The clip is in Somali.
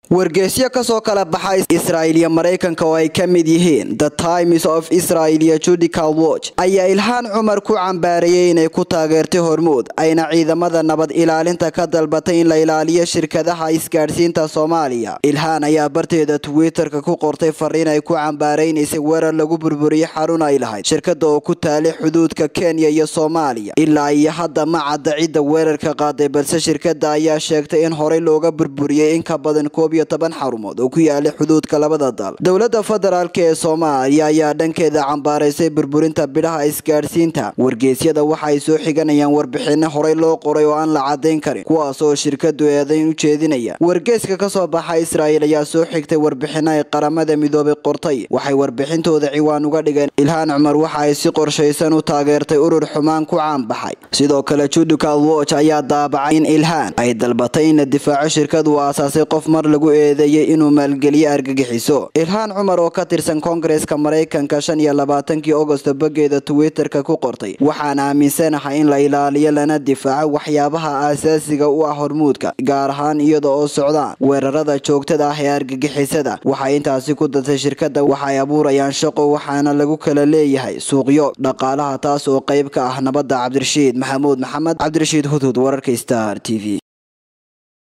wargeysyo kasoo kala baxa israa'il iyo maraykanka oo ay ka mid yihiin the times of israel iyo judical watch ayaa ilhaan cumar ku cambaareeyey inay ku taageertay hormuud ayna ciidamada nabad ilaalinta ka dalbatay in la ilaaliyo shirkadaha isgaadhsiinta soomaaliya ilhaan ayaa barteeda twitter-ka ku qortay fariin ay ku cambaaraynaysay weerar lagu burburiyey xarun ay lahayd shirkada oo ku taalay xuduudka kenya iyo soomaaliya ilaa iyo hadda ma cadda cidda weerarka qaaday balse shirkada ayaa sheegtay in horey looga burburiyey in ka badan koob iyo toban xarumood oo ku yaalay xuduudka labada dal dowlada federaalk ee soomaaliya ayaa dhankeeda cambaaraysay burburinta bidhaha isgaadhsiinta wargeysyada waxa ay soo xiganayaan warbixino horey loo qoray oo aan la cadayn karin kuwaas oo shirkadu eedayn u jeedinaya wargeyska kasoo baxa israa'il ayaa soo xigtay warbixino ay qaramada midoobay qortay waxay warbixintooda ciwaan uga dhigeen ilhaan cumar waxa ay si qorshaysan u taageertay urur xumaan ku caanbaxay sidoo kale judical watch ayaa daabacay in ilhaan ay dalbatay in la difaaco shirkad uu aasaasay qof mar lagu eedeeyey inuu maalgeliyo argagixiso ilhaan cumar oo ka tirsan koongareska maraykanka shan iyo labaatankii ogosto bogeeda twitter-ka ku qortay waxaan aaminsanahay in la ilaaliyo lana difaaco waxyaabaha aasaasiga u ah hormuudka gaar ahaan iyada oo socdaan weerarada joogtada ah ee argagixisada waxay intaasi ku dartay shirkada waxay abuurayaan shaqo waxaana lagu kala leeyahay suuqyo dhaqaalaha taas oo qayb ka ah nabadda cabdirashiid maxamuud maxamed cabdirashiid hudhud wararka star t v